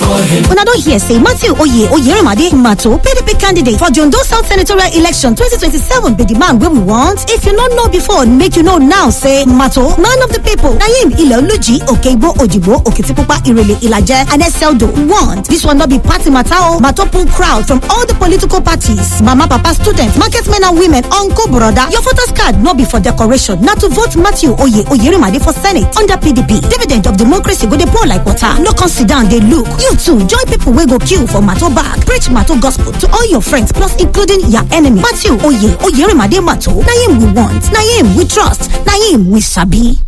una don hear say matthew oye oyerimade mato pdp candidate for the ondo south senatorial election 2027 be the man wey we want if you no know before make you know now say mato man of the people na him iloluji okeigbo ojigbo okitipupa irele ilaje and eseldo want this one no be party matter o mato pull crowd from all the political parties mama papa students market men and women uncle broda your voters card no be for decoration na to vote matthew oye oyerimade for senate under pdp dividend of democracy go dey pour like water no come sit down dey look you too join people wey go queue for mato bag preach mato gospel to all your friends plus including your enemy matthew oye oyerimade mato na him we want na him we trust na him we sabi.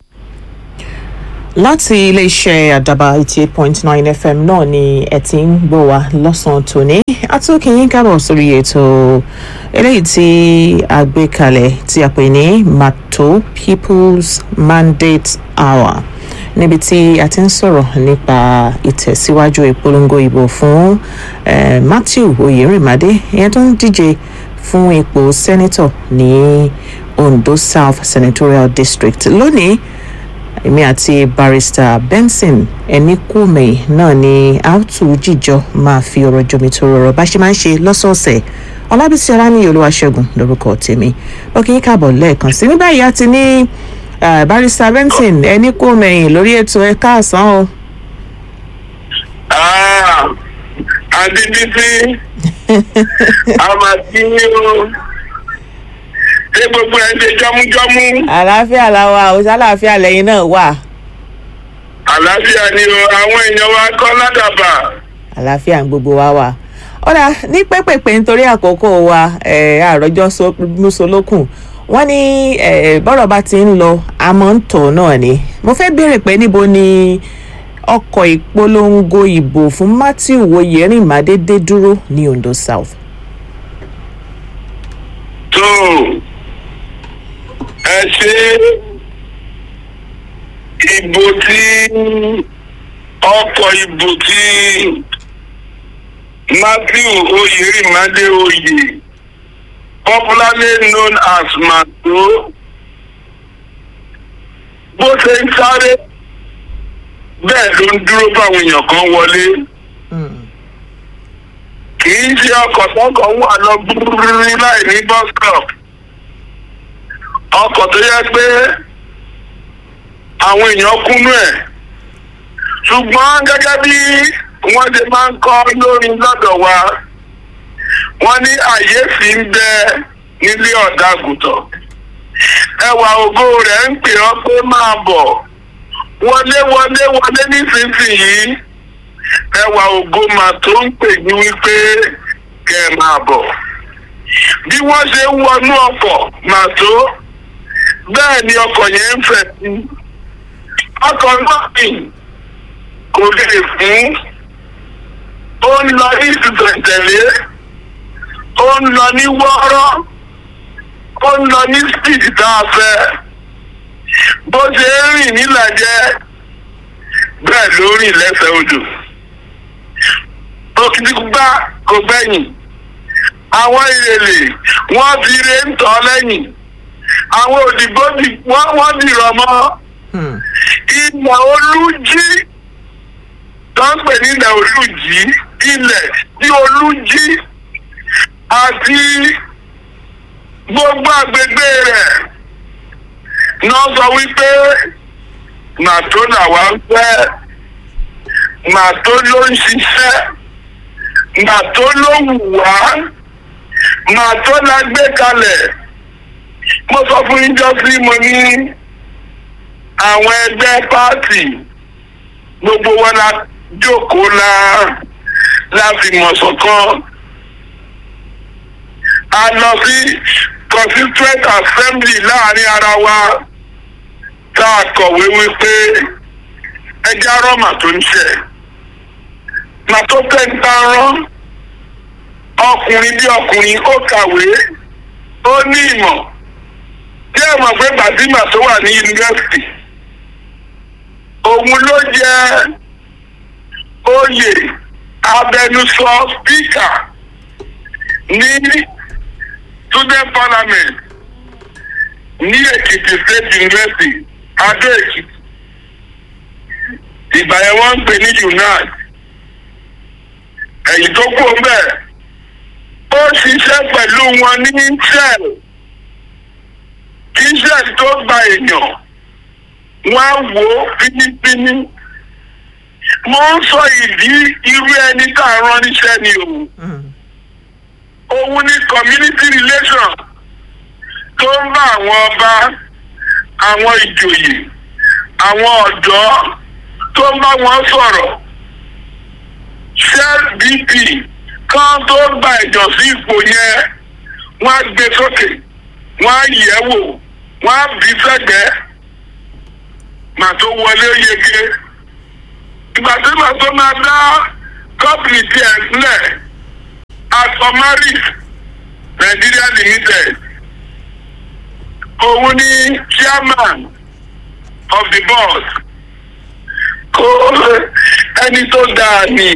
láti iléeṣẹ́ àdàbà eighty eight point nine fm náà ni ẹ ti ń gbọ́ wa lọ́sàn-án tòní atúnkìyín kábọ̀ sórí ètò eléyìí tí a gbé kalẹ̀ tí a pè ní mato people's mandate hour níbi tí a ti ń sọ̀rọ̀ nípa ìtẹ̀síwájú ìpolongo ìbò fún eh, matthew oyèrèmádé ìyẹn tó ń díje fún ipò sẹ́nitọ̀ ní ondo south senatorial district lónìí èmi àti barrister benson ẹnikúmi náà ni àtú jíjọ máa fi ọ̀rọ̀ jomitoro ọ̀rọ̀ bá ṣe máa ń ṣe lọ́sọ̀ọ̀sẹ̀ ọlábísí aráníyè olúwaṣẹ́gun lórúkọ tèmi lọ́kì yín káàbọ̀ lẹ́ẹ̀kan sí ní báyìí a ti ní eh, barrister benson ẹnikúmi lórí ètò ẹ̀ka àsán o. Ah, Adébísí, Amadini o, ṣé gbogbo ẹ̀ ń ṣe jọ́mújọ́mú? àlàáfíà làwa ò sálàáfíà lẹ́yìn náà wà Àlàáfíà ni o, àwọn èèyàn wa kọ́ ládàbà. àlàáfíà ń gbogbo wa wà. ọ̀rà ní pẹ́pẹ́pẹ́ nítorí àkókò wa eh, àròjọ musolókun wọ́n ní eh, bọ́rọ̀ bá ti ń lọ àmọ́ ń tọ̀ náà ni mo fẹ́ béèrè pé níbo ni ọkọ̀ ìpolongo ìbò fún matthew oyèrìnmádé dé dúró ní ondo south. Tó ẹ ṣe ìbò tí ọkọ̀ ìbò tí Matthew Oyèrìmádé Oyè popularly known as Mato bó ṣe ń sáré bẹ́ẹ̀ ló ń dúró fáwọn èèyàn kan wọlé kì í ṣe ọkọ̀ tọkọ̀ wà lọ gbúgbúrú láì ní bus stop ọkọ̀ tó yẹ pé àwọn èèyàn kúnú ẹ̀ ṣùgbọ́n gẹ́gẹ́ bí wọ́n ṣe máa ń kọ́ lórí lọ́dọ̀ wa wọ́n ní àyè sì ń bẹ nílé ọ̀dàgùtàn ẹwà ògo rẹ̀ ń pè ọ́ pé máa bọ̀ wọlé wọlé wọlé nísinsìnyí ẹwà ògo mà tó ń pè ní wípé kẹ ẹ máa bọ̀ bí wọ́n ṣe ń wọnú ọkọ̀ mà tó bẹ́ẹ̀ ni ọkọ̀ yẹn ń fẹ̀ sí ọkọ̀ náà kì kò lè fún ó ń lọ ní ìtútẹ̀tẹ̀lé ó ń lọ ní wọ́ọ́rọ́ ó ń lọ ní speed tá a fẹ́ bó ṣe ń rìn nílàjẹ bẹ́ẹ̀ ló rìn lẹ́sẹ̀ odò òkìtìkúgbà kò gbẹ̀yìn àwọn ìrèlè wọ́n fi re ń tọ́ lẹ́yìn àwọn òdìbò wọ́n dìrọ̀ mọ́ ilẹ̀ olújí tó ń pè ní ilẹ̀ olújí ilẹ̀ tí olújí àti gbogbo àgbègbè rẹ̀ náà sọ wípé màtó làwa ń fẹ́ màtó ló ń ṣiṣẹ́ màtó ló wù wá màtó la gbé kalẹ̀ mo sọ fún yín jọ sí mo ní àwọn ẹgbẹ́ pààtì gbogbo wọn la jókòó la la fi mọ̀ ṣọ̀kan a lọ sí constituent assembly láàrin ara wa tá a kọ̀wé wípé ẹjẹ́ arọ́mà tó ń ṣe màtó tẹ́ńtà rán ọkùnrin bí ọkùnrin ó kàwé ó ní ìmọ̀ tí ẹ mọ̀ pé gbàdímà tó wà ní yunifásitì òun ló jẹ oyè abẹnusọ spíkà ní student parliament ní èkìtì state university adó èkìtì ìgbà yẹn wọ́n ń pè ní unite ẹ̀yìn tó kú bẹ́ẹ̀ ó ṣiṣẹ́ pẹ̀lú wọn ní israel kí israel tó gba èèyàn wọ́n á wò ó fínífíní mo ń sọ ìdí irú ẹni tá a rán níṣẹ́ ni o òun ni community relation tó ń bá àwọn ọba àwọn ìjòyè àwọn ọ̀dọ́ tó ń bá wọn sọ̀rọ̀ shell bp kan tó gba ìjọ sí ipò yẹn wọ́n á gbé sókè wọ́n á yẹ̀ wò wọ́n á bí sẹ́gbẹ̀ẹ́ màá tó wọlé yege ìgbà tí màá tó máa dá kọ́pìnì tiẹ̀ sílẹ̀ asọmaris nigeria limited òun ni chairman of the board kó ẹni tó dáa ni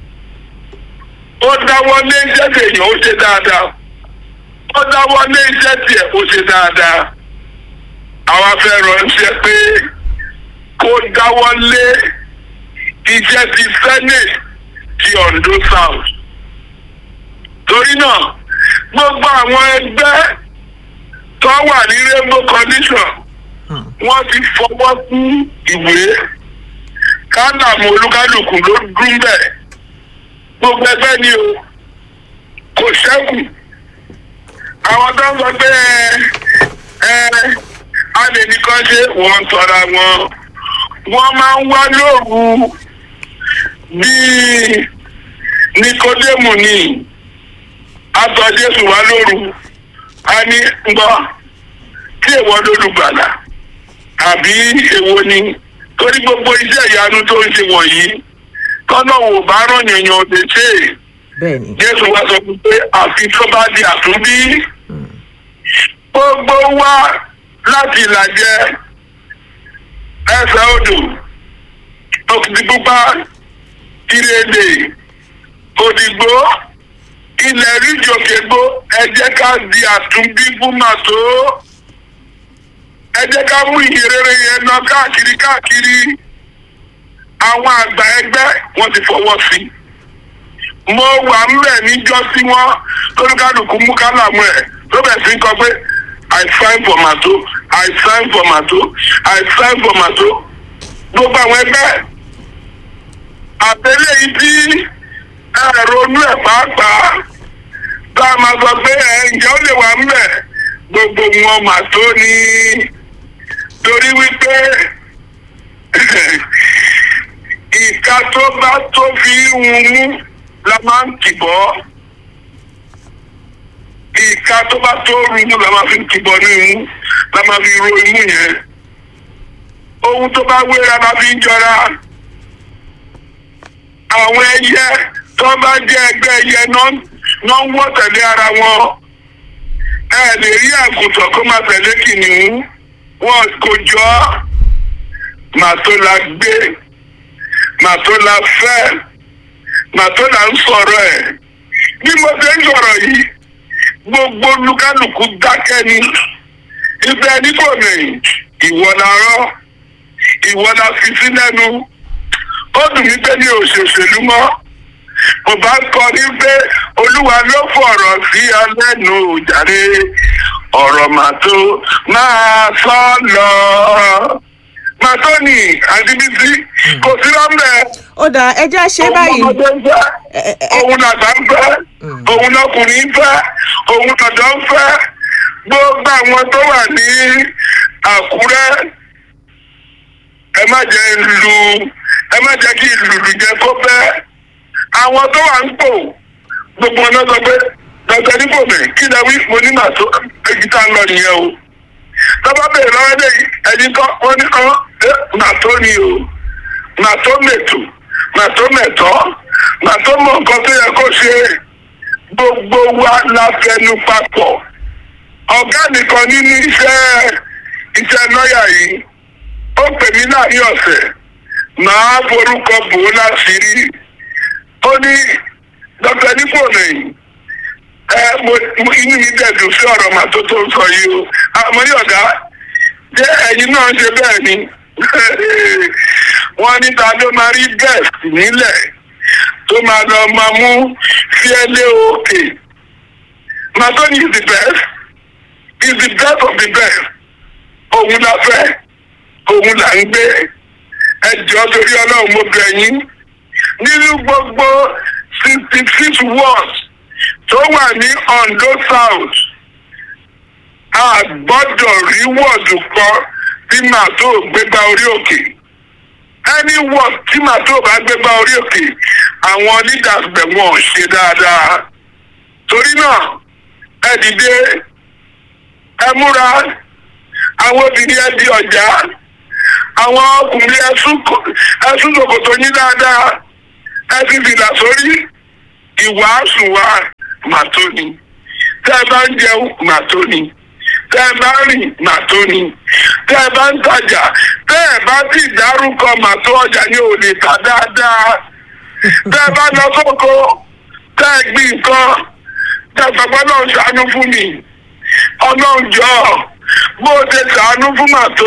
ó dáwọ́ lé iṣẹ́ tèèyàn ó ṣe dáadáa ó dáwọ́ lé iṣẹ́ tiẹ̀ ó ṣe dáadáa àwa fẹ́ ránṣẹ́ pé kó dáwọ́ lé iṣẹ́ ti senate ti ondo south torí náà gbogbo àwọn ẹgbẹ́ tó wà ní rainbow condition wọ́n ti fọwọ́ sí ìwé kádàmú olúkálùkù ló dún bẹ́ẹ̀ gbogbo ẹgbẹ́ ni o kò ṣẹ́kù àwọn tó ń sọ pé ẹ ẹ a lè nìkan ṣe wọ́n tọ́ra wọn wọ́n máa ń wá lóru bíi nikodemu ni atọ jésù wá lóru a ní gbọ́ tí èèwọ̀ lólùgbàlà àbí èwo ni torí gbogbo iṣẹ́ ìyanu tó ń ṣe wọ̀nyí tọ́nà wò bá rán yànyàn lè ṣe é bẹ́ẹ̀ni jésù wá sọ fún pé àfi tó bá di àtúnbí gbogbo wa láti ìlàjẹ ẹsẹ̀ odò òkìtìpupa ìrèdè òdìgbò ilẹ̀ ríjòkègbó ẹ jẹ́ ká di àtúnbí fún màtó ẹ jẹ́ ká mú ìhìnrere yẹn lọ káàkiri káàkiri àwọn àgbà ẹgbẹ́ wọn ti fọwọ́ sí i mo wà ńbẹ̀ níjọ́ tí wọ́n lórúkálùkù mú kálámù ẹ̀ tó bẹ̀ sí kọ pé i sign for mato i sign for mato i sign for mato gbogbo àwọn ẹgbẹ́ àtẹlẹ́ yìí tí ẹ ronú ẹ̀ pàápàá tá a máa sọ pé ẹ ǹjẹ́ ó lè wà ńbẹ̀ gbogbo wọn màtó ni torí wípé ìka tó bá tó fi ń mú la máa ń kìbọ́ ìka tó bá tó rumú la máa fi ń kìbọ́ ní imú la máa fi ro imú yẹn ohun tó bá wéra la fi ń jọra àwọn ẹyẹ tó bá jẹ ẹgbẹ́ ẹyẹ náà ń wọ́ tẹ̀lé ara wọn ẹ lè rí àgùntàn kó máa tẹ̀lé kìnìún wọn kò jọ màtó la gbé màtó la fẹ́ màtó là ń sọ̀rọ̀ ẹ̀ bí mo ṣe ń sọ̀rọ̀ yìí gbogbo lukaluku dákẹ́ ni ibẹ̀ nígbò mẹ́yìn ìwọ la rọ́ ìwọ la fi sí lẹ́nu ó dùn mí pé ní òṣèṣèlú mọ́ mo bá kọ ní pé olúwa ló fọ̀rọ̀ sí ọ lẹ́nu jàre ọ̀rọ̀ màtó máa sọ lọ màtó ni àdìbísí kò sí lọ́mọdé ó dáa ẹ jẹ́ ṣe báyìí òun ọmọdé ń fẹ́ Ẹ- ẹ- òun làgbà ń fẹ́ òun lọkùnrin ń fẹ́ òun lọ́dọ̀ ń fẹ́ gbogbo àwọn tó wà ní àkúrẹ́ ẹ má jẹ́ lu ẹ má jẹ́ kí lùlù jẹ́ kó bẹ́ àwọn tó wà ń pò gbogbo ọ̀nà sọ pé dọ̀tẹ́ nípò mi kí lẹ wí mo ní màá tó èyí tá a lọ nìyẹn o tọ́ba bèèrè lọ́wọ́ dé ẹni kan wọ́n ní kan màá tó ni o màá tó mètò màá tó mẹ̀tọ́ màá tó mọ nǹkan tó yẹ kó ṣe gbogbo wa la fẹnu papọ̀ ọ̀gá nìkan nínú iṣẹ́ iṣẹ́ lọ́ọ̀yà yìí ó pè mí láàrin ọ̀sẹ̀ màá forúkọ bò ó láṣìírí ó ní dr nípònìyàn ẹ mo mo inú mi dẹ̀dùn sí ọ̀rọ̀ màá tó tó ń sọ yìí o àmọ́ ní ọ̀gá jẹ́ ẹ̀yin náà ń ṣe bẹ́ẹ̀ ni wọ́n ní ta ló máa rí guest nílẹ̀ tó máa lọ máa mú fíẹ́lẹ́ òkè matoni is the best is the best of the best òun la fẹ́ òun là ń gbé ẹjọ́ torí ọlọ́run mo bẹ̀ yín nínú gbogbo sixty six wards tó wà ní Ondo South a gbọ́dọ̀ rí wọ́ọ̀dù kan tí màá tó gbégbá orí òkè any word tí màá tó bá gbégbá orí òkè àwọn leaders bẹ̀ wọ́n ò ṣe dáadáa torí náà ẹ dìde ẹ múra àwọn obìnrin ẹ di ọjà àwọn ọkùnrin ẹsùn ṣòkòtò yín dáadáa ẹ fi fìlà sórí ìwàásù wa màá tó ni tẹ́ ẹ bá ń jẹun màá tó ni tẹ́ ẹ bá rìn màá tó ni tẹ́ ẹ bá ń tajà tẹ́ ẹ bá ti dárúkọ màá tó ọjà ní ò lè tà dáadáa tẹ́ ẹ bá lọ sóko tẹ́ ẹ gbìn nǹkan tẹ́ ẹ sọpọ́ náà ṣàánú fún mi ọlọ́run jọ bó o ṣe ṣàánú fún màá tó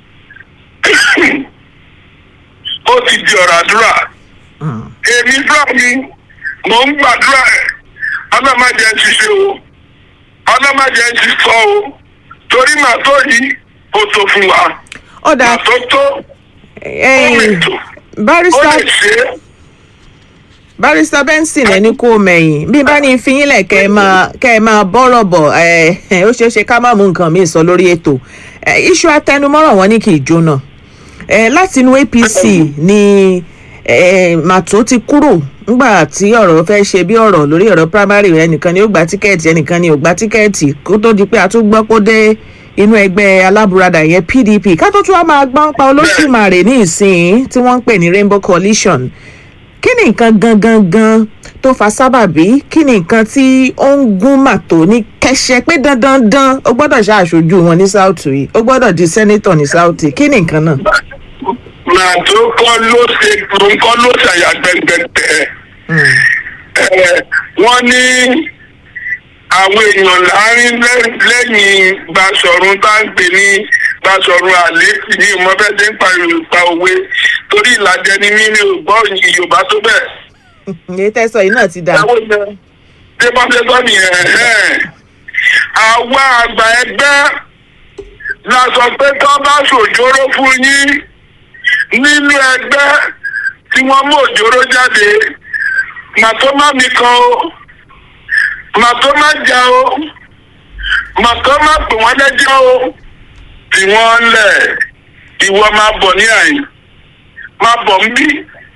ó ti di ọ̀rọ̀ àdúrà èmi fúlà mi mò ń gbàdúrà ẹ̀ ọlọ́mọdé ń ṣiṣẹ́ o ọlọ́mọdé ń ṣiṣọ́ o torí màá tó yìí ó tó fún wa ọ̀dà màá tó tó ó lè tó ó barista lè ṣe é. barista benson ẹni kó mẹ̀yìn bí bá ní fi yín lẹ̀ kẹ́ ẹ máa kẹ́ ẹ máa bọ́rọ̀ bọ̀ ẹ ẹ, ó ṣeé ṣe ká má mú nǹkan míì sọ lórí ètò ẹ, iṣu atẹnumọ́ràn wọn ní kì í jóná ẹ, láti inú apc ni ẹ, màtó ti kúrò nígbà tí ọ̀rọ̀ fẹ́ ṣe bí ọ̀rọ̀ lórí ọ̀rọ̀ primary ẹnìkan ni ó gba tíkẹ́ẹ̀tì ẹnìkan ni ò gba tíkẹ́ẹ̀tì kó tó di pé a tún gbọ́ pé ó dé inú ẹgbẹ́ alábùradà yẹn pdp ká tó tún wá máa gbọ́n pa olóṣùmarè ní ìsìn tí wọ́n ń pè ní rainbow coalition kí ni nǹkan gangan gan tó fa sábàbí kí ni nǹkan tí ó ń gún màtó ní kẹsẹ pé dandan dan ó gbọ́dọ̀ ṣàṣojú wọn ní south yìí ó gbọ́dọ̀ di senator ní south yìí kí ni nǹkan náà. màá tó kọ́ ló ṣe nǹkan ló ṣàyà gbẹngbẹ̀tẹ̀ ẹ̀ wọ́n ní àwọn èèyàn láàrin lẹ́- lẹ́yìn Basọ̀run tá ń pè ní Basọ̀run àlékì ní ìmọ̀bẹ́sẹ̀ ń pa Yorùbá òwe torí ìlàjẹ ni mí mi ò gbọ́ Yorùbá tó bẹ́ẹ̀. èyí tẹ́sán yìí náà ti dà. àwọn èèyàn tí wọ́n fẹ́ sọ nìyẹn ẹ̀hẹ́n. àwa àgbà ẹgbẹ́ la sọ pé tó bá ṣòjóró fún yín nínú ẹgbẹ́ tí wọ́n mú òjòrò jáde màtó má mi kan o màtó má jà o màtó má pè wọ́n lẹ́jọ́ o tí wọ́n lẹ̀ ìwọ máa bọ̀ ní àyè máa bọ̀ ń bí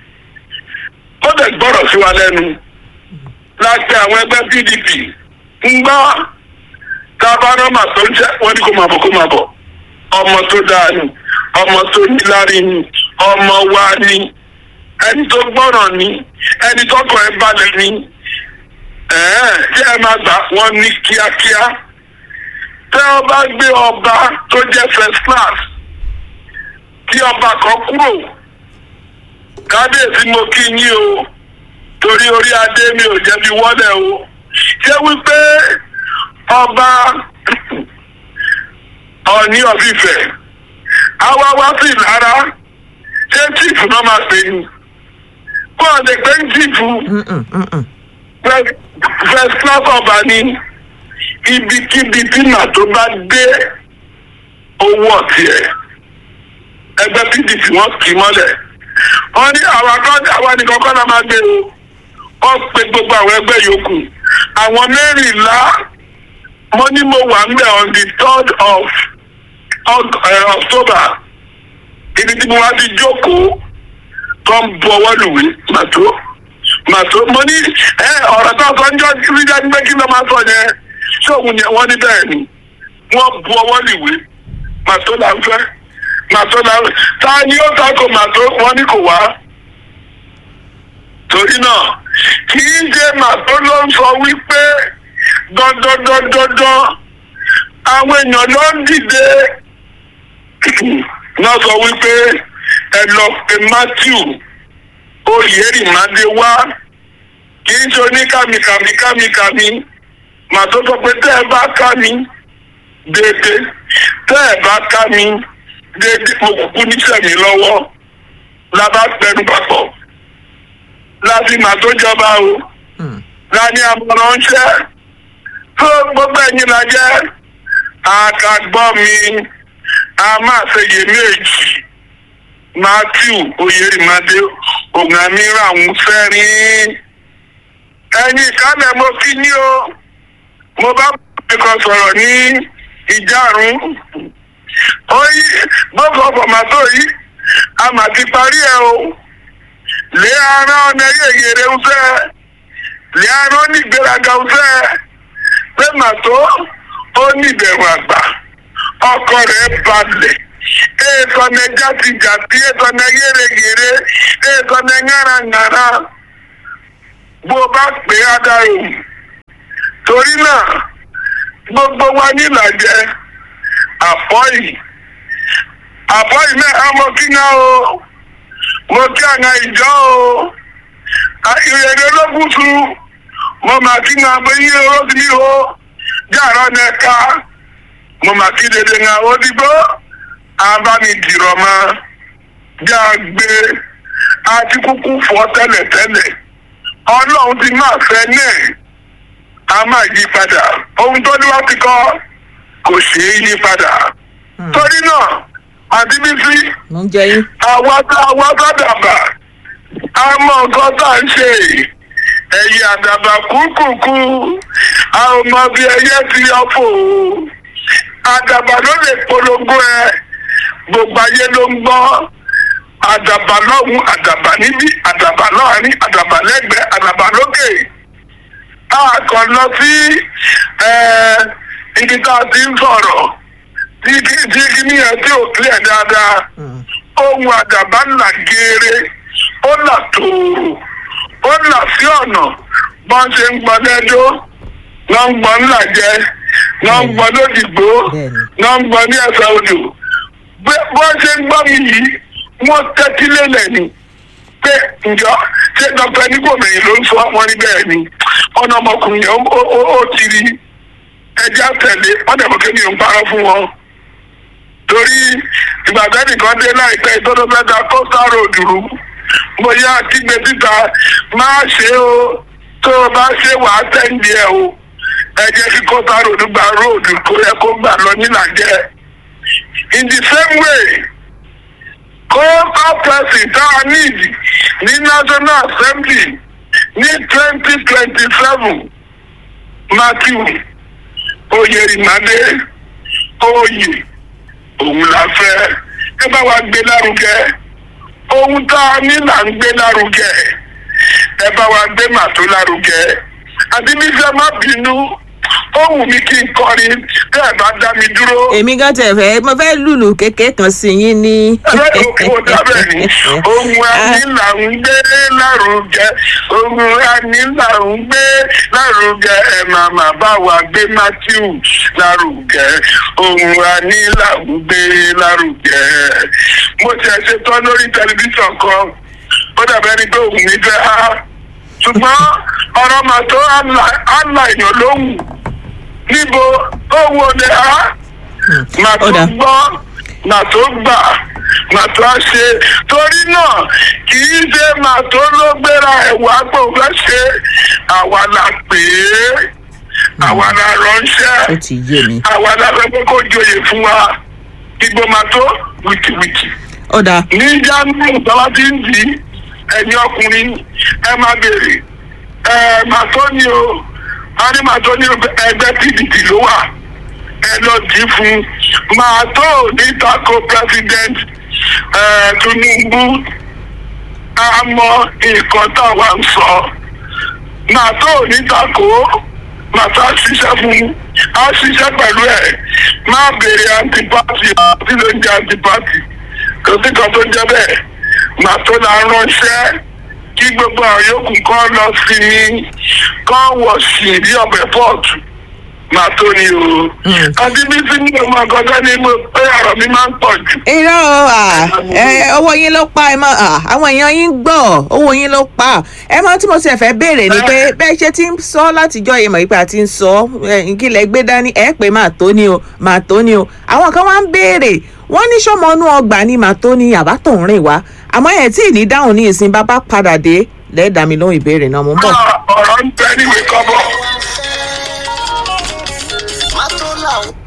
ó dẹ̀ gbọ́rọ̀ sí wa lẹ́nu láti àwọn ẹgbẹ́ pdp ń gbọ́ tá a bá rán màtó ń jẹ́ wọ́n ní kó máa bọ̀ kó máa bọ̀ ọmọ tó dáa ni ọmọ tó níláárí ni ọmọ wa ni ẹni tó gbọ́ràn ni ẹni tó kọ̀ ẹ́ balẹ̀ ni ẹ̀ẹ́n tí ẹ máa gbà wọ́n ní kíákíá tẹ́ ọ bá gbé ọba tó jẹ́ first class tí ọba kan kúrò kábíyèsí mo kí yín o torí orí adé mi ò jẹ̀bi wọ́lẹ̀ o ṣé wípé ọba ọ̀ní ọ̀fìfẹ́ àwa wá sí ìlara ṣé chief náà máa pè ní kó o lè pé ń chief Mm-mm, mm-mm. first first class ọba ní ibikíbi tí màá tó bá dé owó ọ̀tí ẹ̀ ẹgbẹ́ pdp wọ́n kì í mọ́lẹ̀ wọ́n ní àwa kan àwa nìkan kọ́ la máa gbé o wọ́n pe gbogbo àwọn ẹgbẹ́ yòókù àwọn mẹ́rìnlá mo ní mo wà ńbẹ̀ on the third of Oc- eh, october ibi tí mo wá ti jókòó tó ń bu ọwọ́ lùwé màtó màtó mo ní ẹ ọ̀rọ̀ tó sọ ń jọ rí dájú pé kí ló máa sọ yẹn ṣé òun yẹn wọ́n ní bẹ́ẹ̀ ni wọ́n bu ọwọ́ lùwé màtó là ń fẹ́ màtó là ń ta ni ó tako màtó wọ́n ní kò wá torí náà kì í ṣe màtó ló ń sọ wípé dandandandandan àwọn èèyàn ló ń dìde náà sọ wípé ẹ lọ pé matthew oyèrìmádé wá kì í ṣe oníkàmìkàmìkàmìkàmì màá tó sọ pé tẹ́ ẹ bá ká mi déédéé tẹ́ ẹ bá ká mi déédéé mo kúkú níṣẹ́ mi lọ́wọ́ la bá pẹnu papọ̀ láti mà tó jọba o Hmm. lani àmọ̀ràn ń ṣẹ́ tó gbogbo ẹ̀yin la jẹ́ àkàgbọ́ mi a máa ṣe iyèméjì matthew oyèrìmàdé ògànmíràn ń fẹ́rin ẹ̀yin ìkálẹ̀ mo kí ní o mo bá ẹ̀kọ́ sọ̀rọ̀ ní ìjárún ó yí gbogbo fọmàtó yìí a mà ti parí ẹ o lé ara ọ̀nà yẹ̀yẹ̀rẹ̀ ń fẹ́ lé ara ó ní ìgbéraga ń fẹ́ pé màtó ó ní ìbẹ̀rù àgbà ọkọ rẹ̀ balẹ̀ èèkàn ní jàtijàti èèkàn ní yéreyère èèkàn ní ńárangàrá bó o bá pè é adarò torí náà gbogbo wa nílàjẹ àfọ́yì àfọ́yì náà mo kí ná o mo kí àwọn ìjọ o ìrèlè ológun tu mo mà kí ná pé yí owó ti ní o jàrá nẹka mo mà kí dédé ná o dìgbò abánidìrọ̀ mọ́ já gbé àti kúkú fọ́ tẹ́lẹ̀tẹ́lẹ̀ ọlọ́run ti máa fẹ́ náà a máa yí padà ohun tó ní wá ti kọ́ kò ṣeé yí padà torí náà àdébísí mo ń jẹ yín. àwa tá àwa tá dàbà a mọ nǹkan tá à ń ṣe ẹ̀yìn àdàbà kúkúkú a ò mọ bí ẹyẹ ti yọ fò ó àdàbà ló lè polongo ẹ gbogbo ayé ló ń gbọ́ àdàbà lọ́hùn àdàbà níbí àdàbà láàrin àdàbà lẹ́gbẹ̀ẹ́ àdàbà lókè a kàn lọ sí ẹ, ibi tá a ti ń sọ̀rọ̀ tí kí- tí kíní yẹn tí ò clear dáadáa ohun àdàbà ńlá geere ó là tóòrò ó là sí ọ̀nà bọ́n ṣe ń gbọ́ lẹ́jọ́ wọ́n ń gbọ́ ńlá jẹ wọ́n ń gbọ́ lódìgbò Bẹ́ẹ̀ni. wọ́n ń gbọ́ ní ẹ̀sà odò Bí- bọ́n ṣe ń gbọ́ mi yìí wọ́n tẹ́tí lélẹ̀ ni pé ǹjọ́ ṣé dr nígbòmẹ̀yìn ló ń sọ wọn ní bẹ́ẹ̀ ni ọ̀nà ọmọkùnrin yẹn ó- ó ó ti rí ẹja tẹ̀lé wọ́n dẹ̀ mọ́ kí mi ò ń parọ́ fún wọn torí ìgbàgbẹ́ nìkan dé láìpẹ́ ìtọ́jú mẹ́ta coastal road rú mo yá kígbe síta máa ṣe o tó o bá ṣe wàá tẹ̀lé ẹ o ẹ jẹ́ kí coastal road gba road kó yẹ kó gbà lọ nílàjẹ́ in the same way coastal person tá a need ní national assembly ní twenty twenty seven matthew oyèrìmàdé oyè òun la fẹ́ ẹ bá wa gbé lárugẹ ohun tá a ní là ń gbé lárugẹ ẹ bá wa gbé màtó lárugẹ àdébísẹ́ má bínú ó wù mí kí n kọrin tẹ́ ẹ bá dá mi dúró. èmi gan tẹ fẹ mo fẹ lùlù kékeré kan sí yín ní. Ẹlẹ́dùn kò dábẹ̀ ni. Ohun ẹni là ń gbé lárugẹ. Ohun ẹni là ń gbé lárugẹ. Ẹ máa máa bá wa gbé Matthew lárugẹ. Ohun ẹni là ń gbé lárugẹ. Mo ti ẹ̀ ṣe tán lórí tẹlifíṣàn kan. Ó dàbẹ́ ni pé òun mi fẹ́ há. Ṣùgbọ́n ọ̀rọ̀ màtó àlà èèyàn lóhùn. Níbo ohun òde há? màá tó Ó dà. gbọ́ màá tó gbà màá tó á ṣe torí náà kì í ṣe màá tó ló gbéra ẹ̀wà pé ó fẹ́ ṣe àwa la pè é àwa la ránṣẹ́ ó ti yé mi. àwa la fẹ́ pé kó joyè fún wa ìgbò màá tó wìtìwìtì ó dáa ní jáàmù tọ́lá tí ń dì í ẹ̀yin ọkùnrin ẹ máa béèrè ẹ màá tó ní o a ní màá tó ní ẹgbẹ́ pdp ló wà ẹ lọ dì í fún màá tó ní tako president ẹ tinubu a mọ nǹkan táwa ń sọ màá tó ní tako màá tó a ṣiṣẹ́ fún a ṣiṣẹ́ pẹ̀lú ẹ̀ má béèrè antipati àti ló ń jẹ antipati kò sí kan tó ń jẹ bẹ́ẹ̀ màá tó la ránṣẹ́ kí gbogbo àwọn yòókù kan lọ sí ní kán wọ̀ sí ní ọ̀bẹ pọ́ọ̀tù màá tó ní o. àti bí sí ní ọmọ àgọ́gọ́ ni mo pé ọ̀rọ̀ mi máa ń pọ̀ jù. irọ́ o, à, ẹ, owó yín ló pa ẹ mọ à, àwọn èèyàn yín gbọ́ owó yín ló pa ẹ mọ tí mo ṣe fẹ́ béèrè ni pé bẹ́ẹ̀ ṣe ti ń sọ látijọ́ yìí mọ̀ wípé a ti ń sọ ẹ, kí lẹ gbé dání ẹ pé màá tó ni o màá tó ni o àwọn kan wá ń béèrè wọ́n ní sọ́mọ inú ọgbà ni màá tó ni àbá tó ń rìn wá àmọ́ ẹ̀ tí ì ní dáhùn ní ìsìn bàbá padà dé lẹ́ẹ̀dá mi lóhùn ìbéèrè náà mo ń bọ̀. ọ̀rọ̀ ń bẹ níwèé kọ́bọ̀. má tó làwọn.